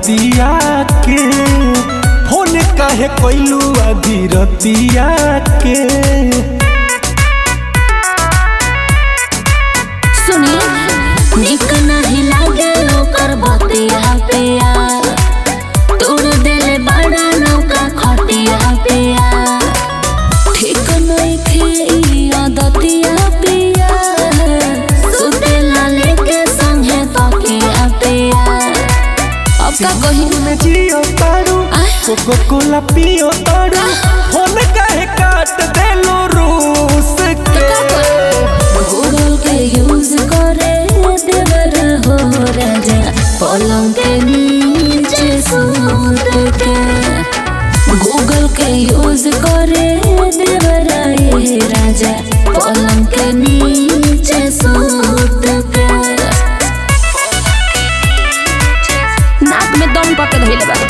रतिया के फोन काहे कैलू आधी रतिया के सुनी निक नहीं लागे ओकर बतिया पिया तोड़ देले बड़ा नौका खटिया पिया ठीक नहीं खे आदतिया पिया सुतेला लेके संगे तकिया पिया अब का कही में जियो तारू कोको कोला पियो तारू फोन काहे काट देलो रूस के गूगल के यूज करे देवर हो राजा पलंग के नीचे सूत के गूगल के यूज करे देवर ये राजा पलंग के नीचे सूत के नाक में दम पके धइले बा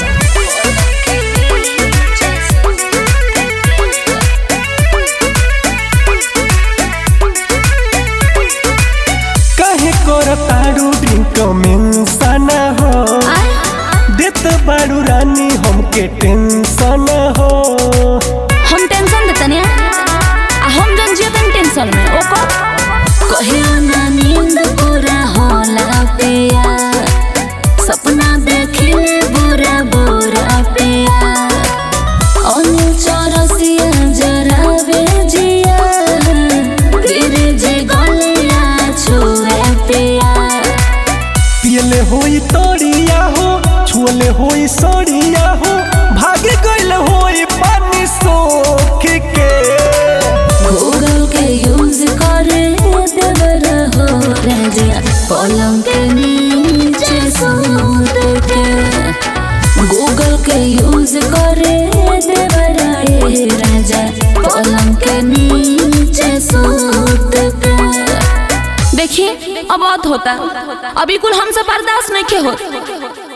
काहे कर तारू ड्रिंक में सना हो देत बारू रानी हमके टेंशन हो हम टेंशन देते ने आ हम जन जीवन टेंशन में ओको कहियो ना नींद पूरा होला पिया सपना देखिले बुरा बुरा पिया अनिल चौरसिया जरा बेजिया फिर जे गलिया छुए पिया पियले होई तोड़िया हो छुअले होई सड़िया हो भागे गइल होई पानी सोख के गूगल के यूज करे देवर हो राजा पलंग के नीचे सूत के गूगल के यूज करे देवर ये राजा पलंग के नीचे सूत के देखिए अब बहुत होता अभी कुल हमसे बर्दाश्त नहीं के होता